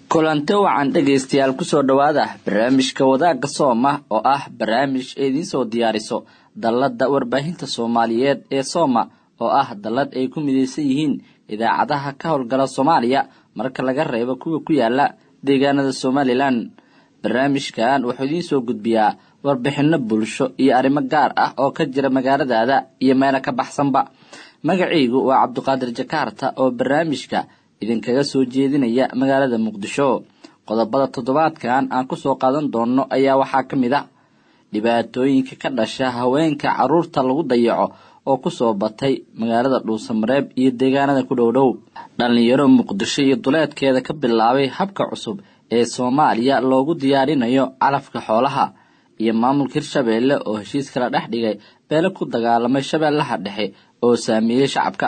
kulanti wacan dhegaystayaal kusoo dhowaada barnaamijka wadaagga sooma oo ah barnaamij idiin soo diyaariso dallada warbaahinta soomaaliyeed ee sooma oo ah dallad ay ku midaysan yihiin idaacadaha ka howlgala soomaaliya marka laga reebo kuwa ku yaala deegaanada somalilan barnaamijkan wuxuu idiin soo gudbiyaa warbixinno bulsho iyo arrimo gaar ah oo ka jira magaaladaada iyo meelo ka baxsanba magacaygu waa cabduqaadir jakaarta oo barnaamijka idinkaga soo jeedinaya magaalada muqdisho qodobada toddobaadkan aan kusoo qaadan doonno ayaa waxaa ka mid a dhibaatooyinka ka dhasha haweenka carruurta lagu dayaco oo kusoo batay magaalada dhuusamareeb iyo deegaanada ku dhowdhow dhallinyaro muqdisho iyo duleedkeeda ka bilaabay habka cusub ee soomaaliya loogu diyaarinayo calafka xoolaha iyo maamulka hirshabeelle oo heshiis kala dhex dhigay beele ku dagaalamay shabeellaha dhexe oo saameeyey shacabka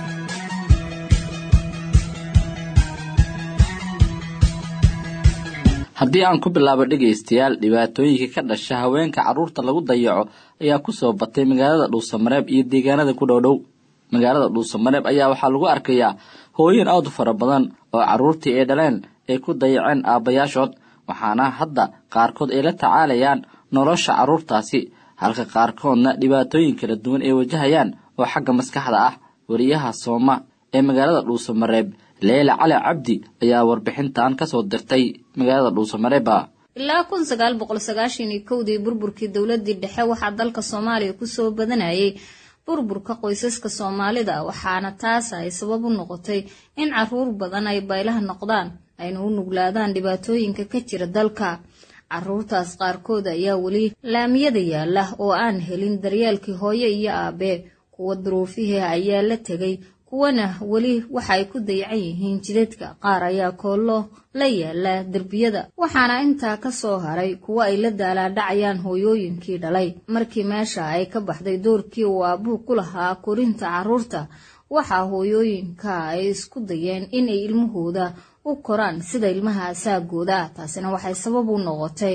haddii aan ku bilaabo dhegaystayaal dhibaatooyinka ka dhasha haweenka carruurta lagu dayaco ayaa kusoo batay magaalada dhuusamareeb iyo deegaanada ku dhowdhow magaalada dhuusamareeb ayaa waxaa lagu arkayaa hooyin aad u fara badan oo carruurtii ay dhaleen ay ku dayaceen aabbayaashood waxaana hadda qaarkood ay la tacaalayaan nolosha carruurtaasi halka qaarkoodna dhibaatooyin kala duwan ay wajahayaan oo xagga maskaxda ah wariyaha sooma ee magaalada dhuusamareeb leela cali cabdi ayaa warbixintan kasoo dirtay magaalada dhuusamareeba ilaa kun sagaal boqol sagaashan iyo kowdii burburkii dowladii dhexe waxaa dalka soomaaliya kusoo badanayay burburka qoysaska soomaalida waxaana taas ay sabab u noqotay in caruur badan ay baylaha noqdaan ayna u nuglaadaan dhibaatooyinka ka jira dalka caruurtaas qaarkood ayaa weli laamiyada yaala oo aan helin daryeelkii hooyo iyo aabe kuwa duruufihii ayaa la tegay kuwana weli waxa ay ku dayacan yihiin jidadka qaar ayaa koollo la yaala derbiyada waxaana intaa ka soo haray kuwo ay la daalaadhacayaan hooyooyinkii dhalay markii meesha ay ka baxday doorkii uu aabuhu ku lahaa korinta carruurta waxaa hooyooyinka ay isku dayeen inay ilmahooda u koraan sida ilmaha asaagooda taasina waxay sabab u noqotay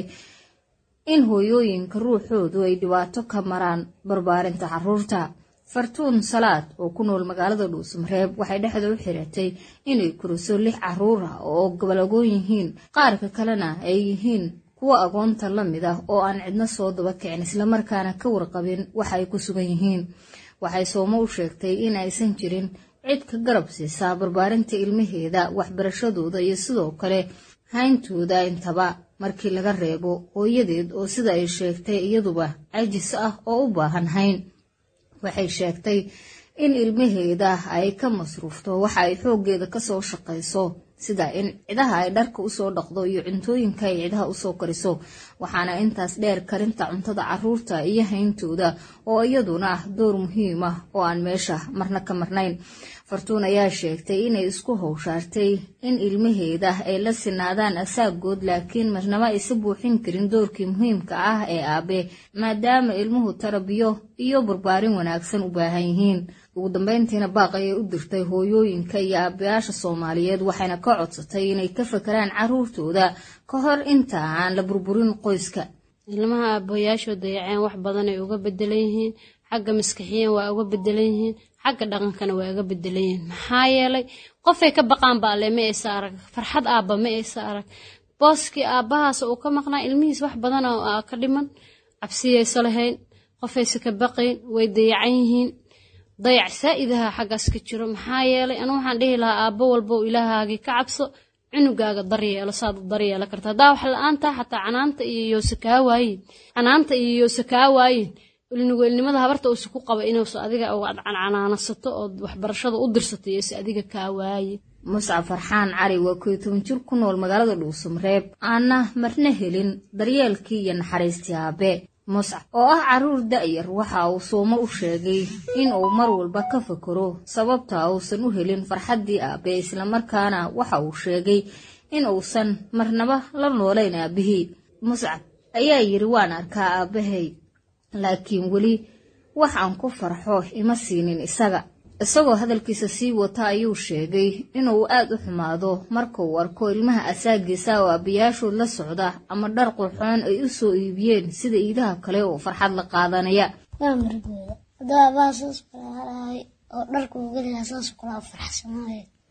in hooyooyinka ruuxoodu ay dhibaato ka maraan barbaarinta carruurta fartuun salaad oo ku nool magaalada dhuusamareeb waxay dhexda u xiratay inay koriso lix caruur ah oo gobolagoon yihiin qaarka kalena ay yihiin kuwa agoonta la mid ah oo aan cidno soo daba kicin islamarkaana ka warqabin waxa ay ku sugan yihiin waxay soomo u sheegtay in aysan jirin cid ka garab siisaa barbaarinta ilmaheeda waxbarashadooda iyo sidoo kale hayntooda intaba markii laga reebo hooyadeed oo sida ay sheegtay iyaduba cajis ah oo u baahan hayn waxay sheegtay in ilmaheeda ay ka masruufto waxa ay xooggeeda kasoo shaqayso sida in cidaha ay dharka usoo dhaqdo iyo cuntooyinka ay cidaha usoo kariso waxaana intaas dheer karinta cuntada caruurta iyo hayntooda oo iyaduna ah door muhiim ah oo aan meesha marna ka marnayn fartuun ayaa sheegtay inay isku howshaartay in ilmaheeda ay la sinaadaan asaagood laakiin marnaba aysa buuxin karin doorkii muhiimka ah ee aabe maadaama ilmuhu tarabiyo iyo barbaarin wanaagsan u baahan yihiin ugu dambeyntiina baaq ayay u dirtay hooyooyinka iyo aabayaasha soomaaliyeed waxayna ka codsatay inay ka fakeraan caruurtooda ka hor inta aan la burburin qoyska ilmaha aabayaashoo dayaceen wax badanay uga bedelan yihiin xagga maskaxiyan waa uga bedelan yihiin xagga dhaqankana waa uga bedelan yihiin maxaa yeelay qofay ka baqaan baale ma aysa arag farxad aabba ma aysa arag booskii aabbahaas uu ka maqnaa ilmihiis wax badan oo ka dhiman cabsiyaysa lahayn qofaysa ka baqayn way dayacan yihiin dayac saa-idaha xaggaas ka jiro maxaa yeelay anu waxaan dhihi lahaa aabbo walba u ilaahaagii ka cabso cunugaaga daryeelo saad u daryeela karta haddaa wax la-aantaa xataa canaanta iyo yoose kaa waayin canaanta iyo yoose kaa waayin ilnugeelnimada habarta uusa ku qaba inuusa adiga canaanasato ood waxbarashada u dirsato iyose adiga kaa waaye muscab farxaan cali waa koyo toban jir ku nool magaalada dhuusamareeb aanna marna helin daryeelkii iyo naxariistii aabe muscab oo ah caruur da-yar waxa uu soomo u sheegay in uu mar walba ka fakero sababta uusan u helin farxaddii aabe islamarkaana waxa uu sheegay in uusan marnaba la noolayn aabihii muscab ayaa yidhi waan arkaa aabahay laakiin weli wax aan ku farxo ima siinin isaga isagoo hadalkiisa sii wata ayuu sheegay inuu aad u xumaado marka uu arko ilmaha asaagiisa oo aabayaashood la socda ama dhar qurxoon ay u soo iibiyeen sida iidaha kale oo farxad la qaadanaya waa margooda hadduu aabaha saas kula halahay oo dharka uu geliyaa saas kula faraxsanaaye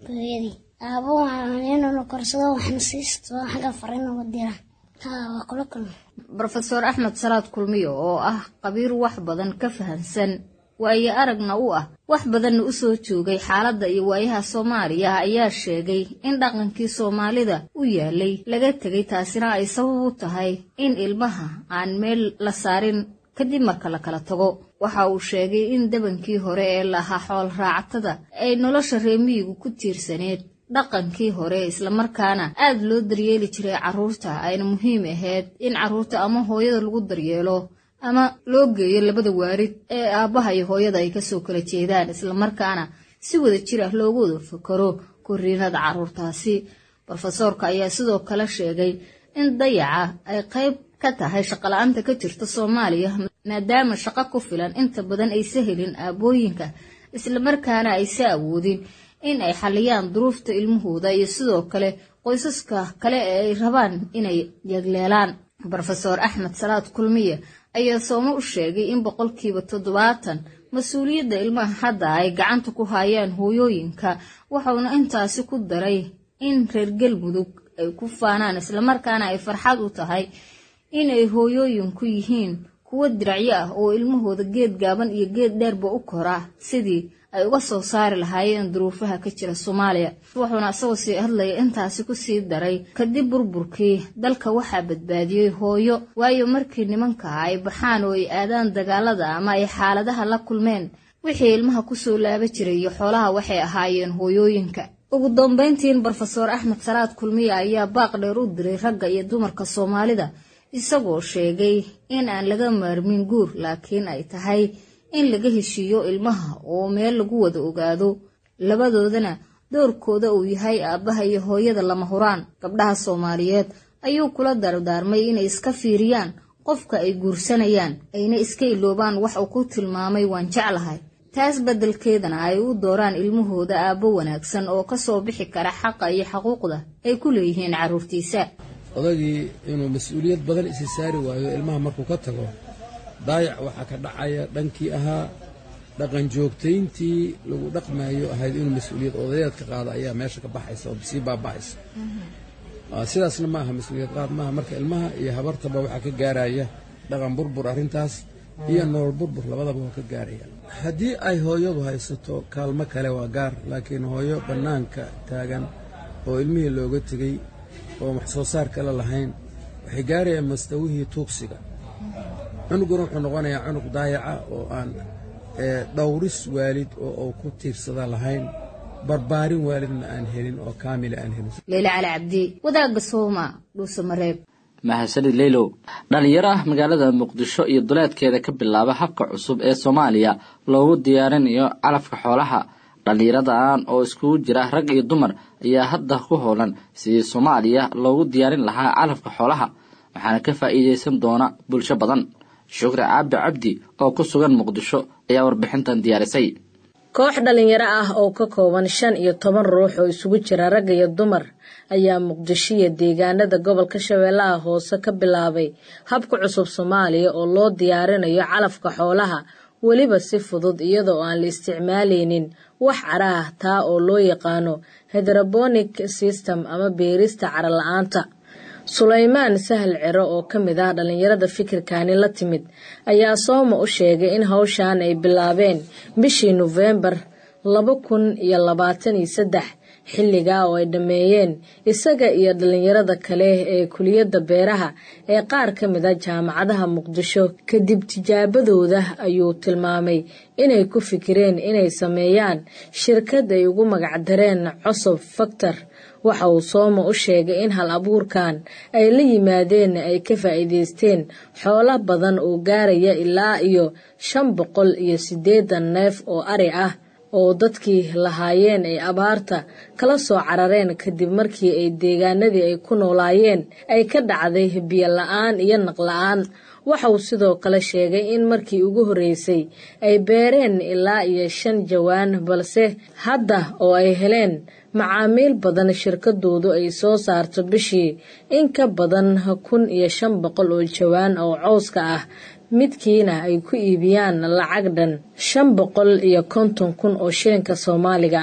hooyadii aabo waxaan inuu korsado waxna siisto xagga fariin uga dira haa waa kula kulma rofeor axmed salaad kulmiyo oo ah qabiir wax badan ka fahansan waayo aragna u ah wax badanna u soo joogay xaaladda iyo waayaha soomaaliya ayaa sheegay in dhaqankii soomaalida u yaalay laga tegay taasina ay sabab u tahay in ilmaha aan meel la saarin kadib marka la kala tago waxa uu sheegay in dabankii hore ee lahaa xool raactada ay nolosha reemiyigu ku tiirsaneed dhaqankii hore islamarkaana aad loo daryeeli jiray carruurta ayna muhiim ahayd in carruurta ama hooyada lagu daryeelo ama loo geeyo labada waarid ee aabbaha iyo hooyada ay kasoo kala jeedaan islamarkaana si wada jir ah loogu wada fakaro koriinada carruurtaasi rofesoorka ayaa sidoo kale sheegay in dayaca ay qayb ka tahay shaqala-aanta ka jirta soomaaliya maadaama shaqo ku filan inta badan aysa helin aabooyinka islamarkaana aysa awoodin in ay xaliyaan duruufta ilmahooda iyo sidoo kale qoysaska kale ee ay rabaan inay yagleelaan rofeor axmed salaad kulmiye ayaa soomo u sheegay in boqolkiiba toddobaatan mas-uuliyadda ilmaha hadda ay gacanta ku hayaan hooyooyinka waxauna intaasi ku daray in reer galmudug ay ku faanaan islamarkaana ay farxad u tahay inay hooyooyinku yihiin kuwo diracyo ah oo ilmahooda geed gaaban iyo geed dheerba u koraa sidii ay uga soo saari lahaayeen duruufaha ka jira soomaaliya wuxuuna isagoo sii hadlaya intaasi ku sii daray kadib burburkii dalka waxaa badbaadiyey hooyo waayo markii nimanka ay baxaan oo ay aadaan dagaalada ama ay xaaladaha la kulmeen wixii ilmaha kusoo laaba jiray iyo xoolaha waxay ahaayeen hooyooyinka ugu dambayntiin rofeor axmed salaad kulmiye ayaa baaq dheer u diray ragga iyo dumarka soomaalida isagoo sheegay in aan laga maarmin guur laakiin ay tahay in laga heshiiyo ilmaha oo meel lagu wada ogaado labadoodana doorkooda uu yahay aabbaha iyo hooyada lama huraan gabdhaha soomaaliyeed ayuu kula dardaarmay inay iska fiiriyaan qofka ay guursanayaan ayna iska iloobaan wax uu ku tilmaamay waan jeclahay taas beddelkeedana ay u dooraan ilmahooda aabbo wanaagsan oo ka soo bixi kara xaqa iyo xaquuqda ay ku leeyihiin carruurtiisa odagii inuu mas-uuliyad badan isi saari waayo ilmaha markuu ka tago daayac waxaa ka dhacaya dhankii ahaa dhaqan joogtayntii lagu dhaqmaayo ahayd inuu mas-uuliyad odayaed ka qaado ayaa meesha ka baxaysa oo sii baaba'aysa sidaasna ma aha mas-uuliyad qaad maaha marka ilmaha iyo habartaba waxaa ka gaaraya dhaqan burbur arrintaas iyo nolol burbur labadaba waa ka gaaraya haddii ay hooyadu haysato kaalmo kale waa gaar laakiin hooyo bannaanka taagan oo ilmihii looga tegey oo wax soo saar kale lahayn waxay gaarayaan mastawihii tuugsiga cunuguna wuxuu noqonayaa cunug daayaca oo aan dhowris waalid oo uu ku tiirsada lahayn barbaarin waalidna aan helin oo kaamila aan helin leyle cali cabdi wadaagga sooma dhuuse mareeb mahadsanid leylow dhalinyaro ah magaalada muqdisho iyo duleedkeeda ka bilaaba habka cusub ee soomaaliya loogu diyaarinayo calafka xoolaha dhallinyaradan oo iskugu jira rag iyo dumar ayaa hadda ku howlan sidii soomaaliya loogu diyaarin lahaa calafka xoolaha waxaana ka faa'iidaysan doona bulsho badan shukri caabi cabdi oo ku sugan muqdisho ayaa warbixintan diyaarisay koox dhallinyaro ah oo ka kooban shan iyo toban ruux oo isugu jira rag iyo dumar ayaa muqdisho iyo deegaanada gobolka shabeellaha hoose ka bilaabay habka cusub soomaaliya oo loo diyaarinayo calafka xoolaha weliba si fudud iyada oo aan la isticmaalaynin wax cara ah taa oo loo yaqaano hydrobonic system ama beerista cara la-aanta sulaymaan sahal ciro oo ka mid ah dhallinyarada fikirkani la timid ayaa sooma u sheegay in hawshan ay bilaabeen bishii nofembar laba kun iyo labaatan iyo saddex xilligaa oo ay dhammeeyeen isaga iyo dhallinyarada kale ee kuliyadda beeraha ee qaar ka mid a jaamacadaha muqdisho kadib tijaabadooda ayuu tilmaamay inay ku fikireen inay sameeyaan shirkad ay ugu magacdareen cosob factor waxa uu sooma u sheegay in hal abuurkan ay la yimaadeen ay ka faa'iidaysteen xoolo badan oo gaaraya ilaa iyo shan boqol iyo siddeedan neef oo ari ah oo dadkii lahaayeen ay abaarta kala soo carareen kadib markii ay deegaanadii ay ku noolaayeen ay ka dhacday biyo la-aan iyo naqla-aan waxa uu sidoo kale sheegay in markii ugu horreysay ay beereen ilaa iyo shan jawaan balse hadda oo ay heleen macaamiil badan shirkadoodu ay soo saarto bishii in ka badan kun iyo shan boqol oo jawaan oo cowska ah midkiina ay ku iibiyaan lacag dhan shan boqol iyo konton kun oo shilinka soomaaliga ah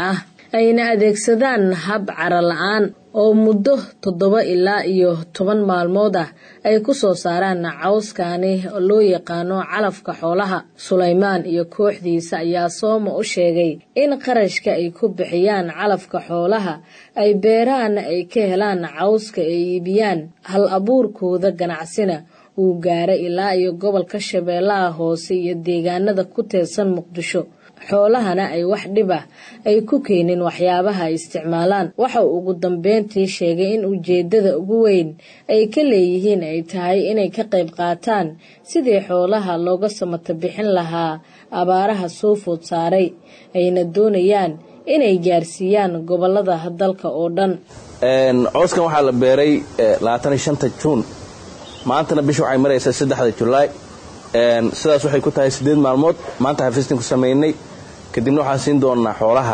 ayna adeegsadaan hab cara la-aan oo muddo toddoba ilaa iyo toban maalmood ah ay ku soo saaraan cawskani oo loo yaqaano calafka xoolaha sulaymaan iyo kooxdiisa ayaa sooma u sheegay in qarashka ay ku bixiyaan calafka xoolaha ay beeraana ay ka helaan cawska ay iibiyaan hal abuurkooda ganacsina uu gaaray ilaa iyo gobolka shabeellaha hoose iyo deegaanada ku teedsan muqdisho xoolahana ay wax dhib ah ay ku keenin waxyaabaha ay isticmaalaan waxa uu ugu dambeyntii sheegay in ujeeddada ugu weyn ay ka leeyihiin ay tahay inay ka qayb qaataan sidii xoolaha looga samata bixin lahaa abaaraha soo food saaray ayna doonayaan inay gaarsiiyaan gobolada dalka oo dhan cooskan waxaa la beeray labaataniyo shanta juun maantana bisha waxay maraysaa saddexda julaay sidaas waxay ku tahay siddeed maalmood maanta xafiistan ku samaynay kadibna waxaan siin doonnaa xoolaha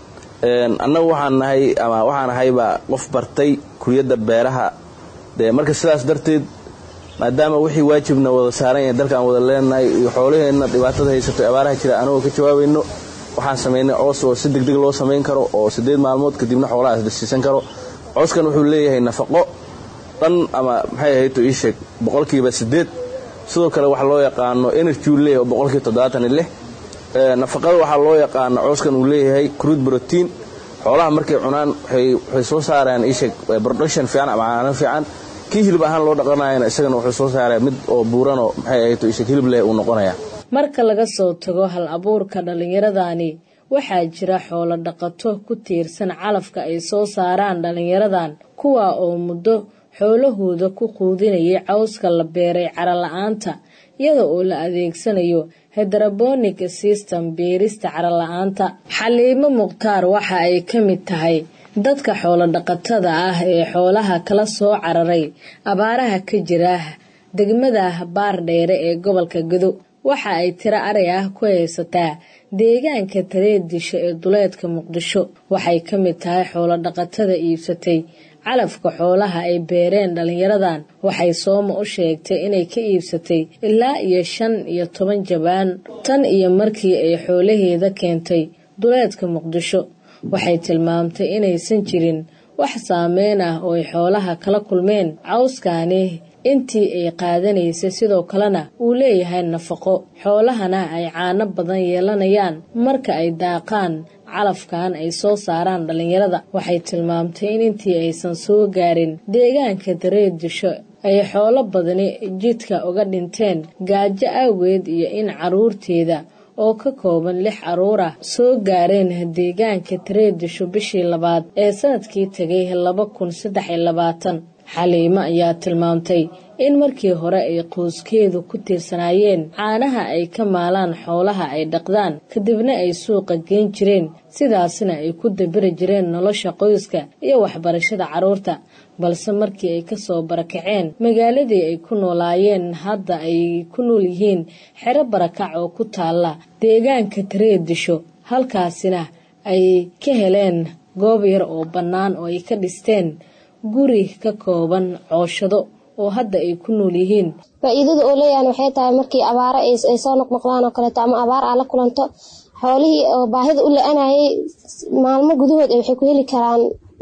annagu waxaan nahay ama waxaan ahaybaa qof bartay kuliyadda beeraha dee marka sidaas darteed maadaama wixii waajibna wada saaran yahay dalkaan wada leenahay iyo xoolaheenna dhibaatada haysato abaaraha jira anagoo ka jawaabayno waxaan samaynay coos oo si degdeg loo samayn karo oo siddeed maalmood kadibna xoolahaas dasiisan karo cooskan wuxuu leeyahay nafaqo dhan ama maxay ahayto ii sheeg boqolkiiba siddeed sidoo kale waxaa loo yaqaano energy uu leeyahay oo boqolkiiba toddobaatan iyo lix nafaqada waxaa loo yaqaano cooskan uu leeyahay crude protein xoolaha markay cunaan waxay soo saaraan iisheeg production fiican ama caano fiican kii hilib ahaan loo dhaqanayana isagana wuxuu soo saaraya mid oo buuranoo maxay ahayto iisheeg hilib leh uu noqonaya marka laga soo tago hal abuurka dhallinyaradani waxaa jira xoolo dhaqato ku tiirsan calafka ay soo saaraan dhallinyaradan kuwa oo muddo xoolahooda ku quudinayay cawska la beeray cara la-aanta iyada oo la adeegsanayo hedrobonic system beerista cara la-aanta xaliimo mukhtaar waxa ay ka mid tahay dadka xoolo dhaqatada ah ee xoolaha kala soo cararay abaaraha ka jira degmada baardheere ee gobolka gado waxa ay tiro aray ah ku haysataa deegaanka tareedisho ee duleedka muqdisho waxay ka mid tahay xoolo dhaqatada iibsatay calafka xoolaha ay beereen dhallinyaradan waxay sooma u sheegtay inay ka iibsatay ilaa iyo shan iyo toban jabaan tan iyo markii ay xoolaheeda keentay duleedka muqdisho waxay tilmaamtay inaysan jirin wax saameyn ah oo ay xoolaha kala kulmeen cawskani intii ay qaadanaysay sidoo kalena uu leeyahay nafaqo xoolahana ay caano badan yeelanayaan marka ay daaqaan calafkan ay soo saaraan dhallinyarada waxay tilmaamtay in intii aysan soo gaarin deegaanka dareedisho ay xoolo badani jidka uga dhinteen gaajo awgeed iyo in caruurteeda oo ka kooban lix caruur ah soo gaareen deegaanka tareedisho bishii labaad ee sanadkii tegay laba kun saddex iyo labaatan xaliimo ayaa tilmaamtay in markii hore ay qoyskeedu ku tiirsanaayeen caanaha ay ka maalaan xoolaha ay dhaqdaan kadibna ay suuqa geen jireen sidaasna ay ku dabiri jireen nolosha qoyska iyo waxbarashada carruurta balse markii ay kasoo barakaceen magaaladii ay ku noolaayeen hadda ay ku nool yihiin xero barakac oo ku taalla deegaanka tareedisho halkaasina ay ka heleen goob yar oo bannaan oo ay ka dhisteen guri ka kooban cooshado oo hadda ay ku nool yihiin faa-iidada oo leeyahan waxay tahay markii abaaro ay soo noqnoqdaan oo kaleeto ama abaar aa la kulanto xoolihii oo baahida u la-anayay maalmo gudahood waxay ku heli karaan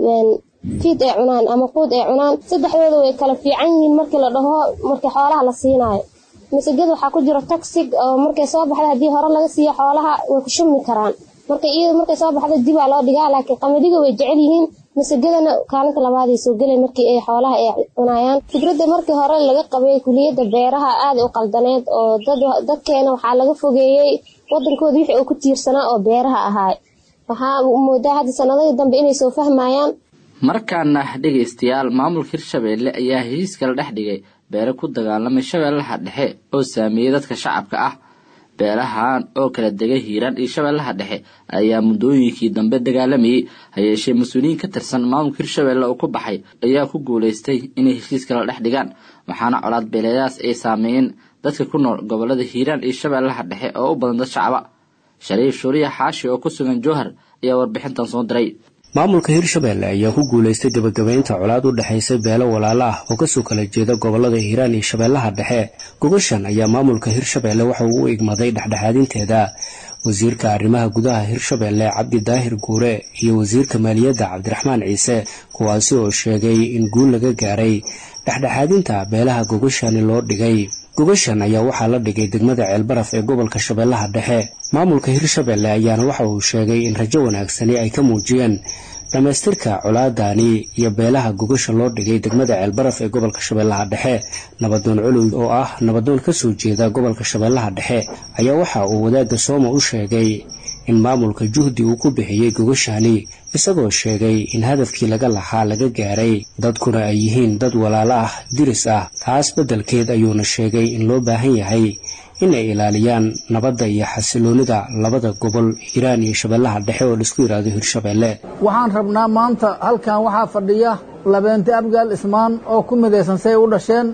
fiid ay cunaan ama quud ay cunaan saddexdooda way kala fiican yihiin markii la dhaho markii xoolaha la siinaayo masagada waxaa ku jiro toxig oo markay soo baxda haddii hore laga siiyo xoolaha way ku shumi karaan marka iyada markay soo baxda dibaa loo dhigaa laakiin qamadiga way jecel yihiin masagadana kaalinta labaaday soo gelay markii ay xoolaha ay cunayaan fikradda markii hore laga qabay kuliyadda beeraha aada u qaldaneed oo dadkeena waxaa laga fogeeyey wadankooda wixii uu ku tiirsanaa oo beeraha ahaay waxaa moodaa hadda sanadihii dambe inay soo fahmayaan markaana dhegaystayaal maamulka hirshabeelle ayaa heshiis kala dhex dhigay beere ku dagaalamay shabeellaha dhexe oo saameeyey dadka shacabka ah beelahan oo kala degay hiiraan iyo shabeellaha dhexe ayaa muddooyinkii dambe dagaalamayey hayeeshee mas-uuliyiin ka tirsan maamulka hirshabeelle oo ku baxay ayaa ku guulaystay inay heshiis kala dhex dhigaan waxaana colaad beeleedaas ay saameeyeen dadka ku nool gobolada hiiraan iyo shabeellaha dhexe oo u badan dad shacaba shariif shuuriya xaashi oo ku sugan jowhar ayaa warbixintan soo diray maamulka hirshabeelle ayaa ku guulaystay gebagabaynta colaad u dhexaysa beelo walaalo ah oo kasoo kala jeeda gobolada hiiraan iyo shabeellaha dhexe gogoshan ayaa maamulka hirshabeelle waxa uu u igmaday dhexdhexaadinteeda wasiirka arrimaha gudaha hirshabelle cabdi daahir guure iyo wasiirka maaliyadda cabdiraxmaan ciise kuwaasi oo sheegay in guul laga gaaray dhexdhexaadinta beelaha gogashani loo dhigay gogashan ayaa waxaa la dhigay degmada ceelbaraf ee gobolka shabeellaha dhexe maamulka hirshabelle ayaana waxa uu sheegay in rajo wanaagsani ay ka muujiyeen dhammaystirka colaadani iyo beelaha gogasha loo dhigay degmada ceelbaraf ee gobolka shabeellaha dhexe nabadoon culuw oo ah nabadoon ka soo jeeda gobolka shabeellaha dhexe ayaa waxa uu wadaagga sooma u sheegay in maamulka juhdi uu ku bixiyey gogashani isagoo sheegay in hadafkii laga lahaa laga gaaray dadkuna ay yihiin dad walaalo ah diris ah taas beddelkeed ayuuna sheegay in loo baahan yahay inay ilaaliyaan nabadda iyo xasiloonida labada gobol hiiraan iyo shabeellaha dhexe oo laisku yidhaahdo hirshabelle waxaan rabnaa maanta halkan waxaa fadhiya labeente abgaal ismaan oo ku midaysan say u dhasheen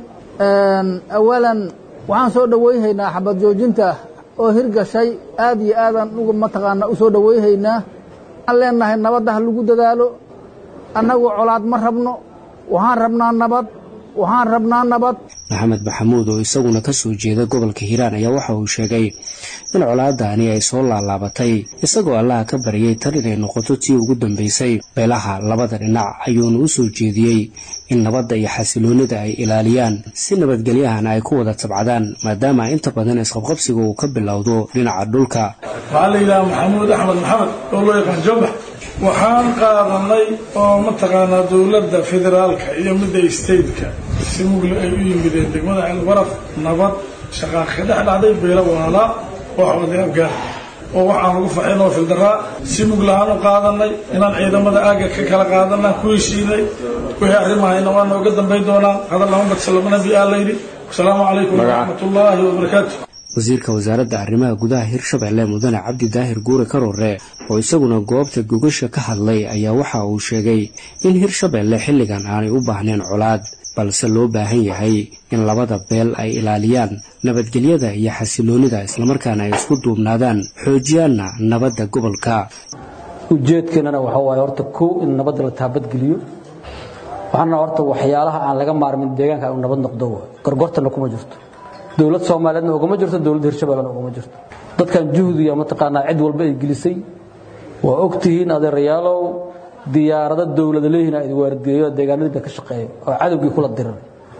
awalan waxaan soo dhowayhaynaa xabad joojinta oo hirgashay aad iyo aadaan uga mataqaanaa u soo dhowayhaynaa waxaan leenahay nabadda ha lagu dadaalo annagu colaad ma rabno waxaan rabnaa nabad waxaan rabnaa nabad maxamed maxamuud oo isaguna ka soo jeeda gobolka hiiraan ayaa waxa uu sheegay in colaadaani ay soo laalaabatay isagoo allaha ka baryay tan inay noqoto tii ugu dambaysay beelaha labada dhinac ayuuna u soo jeediyey in nabadda iyo xasiloonida ay ilaaliyaan si nabadgelyahana ay ku wada tabcadaan maadaama inta badan isqabqabsiga uu ka bilowdo dhinaca dhulka waxaa la yidhaha maxamuud axmed maxamed oo loo yaqaan jombax waxaan qaadanay oo mataqaanaa dowladda federaalka iyo midda stateka si mugle ay u yimideen degmada ceelbaraf nabad shaqaa ka dhex dhacday beelo waalaa oo xooday afgaar oo waxaan ugu faxin oo fildaraa si muglahaan u qaadanay inaan ciidamada aagga ka kala qaadanaa ku heshiinay wixii arrimahayna waa nooga dambayn doonaa hadal maxamed salama nabi aa layidhi wasalaamu calaykum waraxmatullaahi wabarakaatu wasiirka wasaaradda arrimaha gudaha hirshabelle mudane cabdi daahir guure karoore oo isaguna goobta gogasha ka hadlay ayaa waxa uu sheegay in hirshabelle xilligan aanay u baahneen colaad balse loo baahan yahay in labada beel ay ilaaliyaan nabadgelyada iyo xasiloonida islamarkaana ay isku duubnaadaan xoojiyaanna nabadda gobolka ujeedkeennana waxaa waaye horta kow in nabadda la taabadgeliyo waxaana horta waxyaalaha aan laga maarmin deegaanka inu nabad noqdo gorgortana kuma jirto dowlad soomaaliyeedna ugama jirto dowladda hirshabellena ugama jirto dadkan juhdiga mataqaanaa cid walba ay gelisay waa ogtihiin adeerayaalow diyaarado dowlada leeyihiin ay waardiyeeyo deegaanadii bay ka shaqeeya oo cadowgii kula diran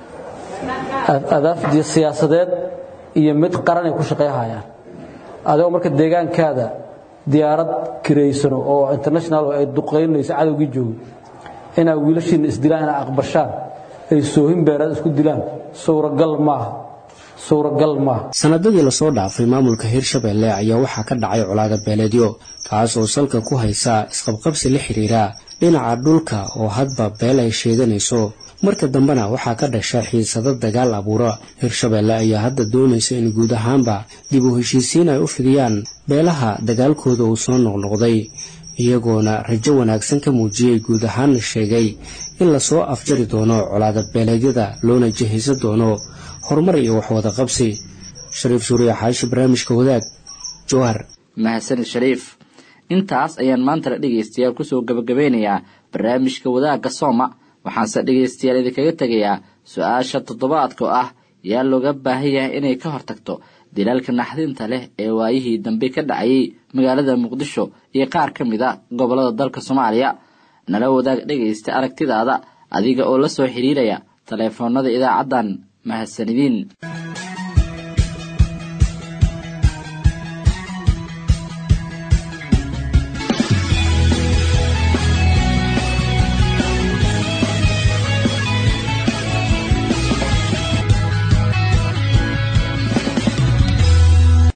adaafdiyo siyaasadeed iyo mid qaran ay ku shaqeeyahayaan adigoo marka deegaankaada diyaarad kiraysano oo international ay duqaynayso cadowgii joogo inaa wiilashiina isdilaan inaa aqbashaan ay soohin beeraad isku dilaan suuragal maaha suuragal maaha sanadadii lasoo dhaafay maamulka hirshabelle ayaa waxaa ka dhacay colaada beeleedyo taas oo salka ku haysa isqabqabsi la xidhiira dhinaca dhulka oo hadba beel ay sheeganayso marka dambena waxaa ka dhasha xiisado dagaal abuura hirshabelle ayaa hadda doonaysa in guud ahaanba dib u heshiisiin ay u fidiyaan beelaha dagaalkooda uu soo noqnoqday iyagoona rajo wanaagsan ka muujiyey guud ahaanna sheegay in lasoo afjari doono colaada beeleedyada loona jihaysan doono horumar iyo waxwada qabsi shariif suuriya xaashi barnaamijka wadaag jowhar mahadsanid shariif intaas ayaan maanta la dhegaystayaal kusoo gabagabeynayaa barnaamijka wadaagga sooma waxaanse dhegaystayaal idinkaga tegayaa su-aasha toddobaadka oo ah yaa looga baahan yahay inay ka hortagto dilaalka naxdinta leh ee waayihii dambe ka dhacayay magaalada muqdisho iyo qaar ka mid a gobollada dalka soomaaliya nala wadaag dhegaysta aragtidaada adiga oo la soo xidhiiraya taleefoonada idaacaddan mahadsanidin